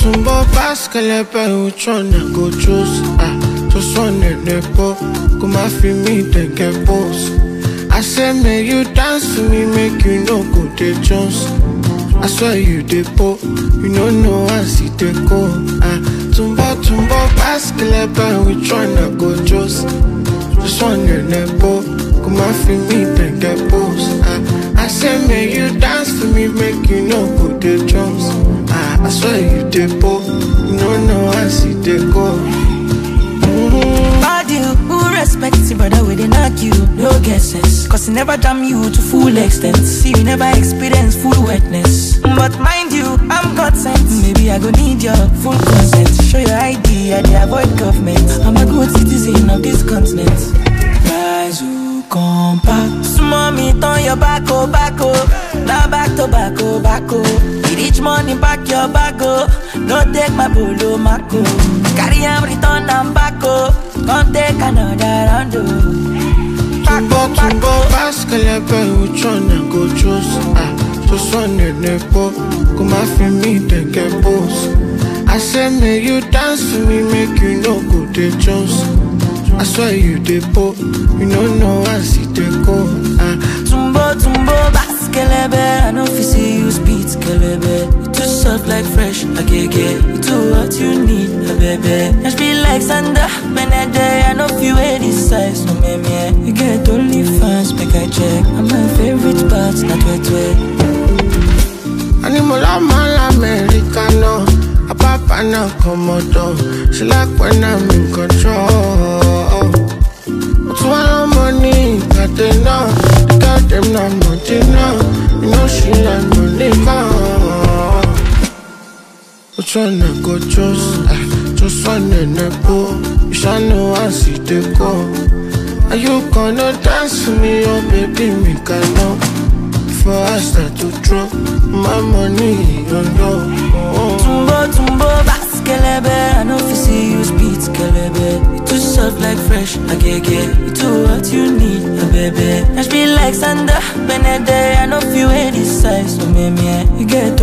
tumbo baskelebe which one I go choose? Ah, just one in the po. Go my fi me then get boss. I say make you dance to me, make you no go the Jones. I swear you the po, you no know I see the go. Ah, tumbo tumbo baskelebe which one I go choose? Just one in the po. Go my fi me then get boss. Ah, I say make you dance for me, make you no go the Jones. Ah, I swear you the po, you no know I see the go. Bad you, who respects you, brother, we dey knock you, no guesses. Cause he never jam you to full extent. See, you never experience full wetness. But mind you, I'm God sent. Maybe I go need your full consent. Show your ID, I dey avoid government. I'm a good citizen of this continent. Rise, who come back. Small me, turn your back, oh, back, oh. Now back to back, oh, back, oh. It Each money back your back, oh. No take my polo, mako. Carry am, return am back, oh. Come take another round, oh. Back, Tumbo oh, back, tumbo oh. baskelebe which one I go choose? Ah, just one in the po. Go my fi me then get boss. I say make you dance to me, make you no go the Jones. I swear you the po, you no know I see the go. Ah, Tumbo, tumbo, baskelebe I know if you see you speed, kelebe You too soft like fresh, agege You too what you need, a baby Just be like Sandra, Benede I know if you wear this size, no me me You get only fans, make I check And my favorite parts, not wet wet Animola mal americano, a papa na komodo. She like when I'm in control. But one money, got them now. They got them now, money now. You know she like money now. Which one I go choose? Ah, just one in the pool. You shall know I see the go. Are you gonna dance for me, oh baby, me can know. Before I start to drop my money on you. Oh. Tumbo, tumbo, baskelebe I know if you see you speed, kelebe You too soft like fresh, agege You too what you need, a baby Just be like Sandra, Benede I know if you wear this size, so me me You get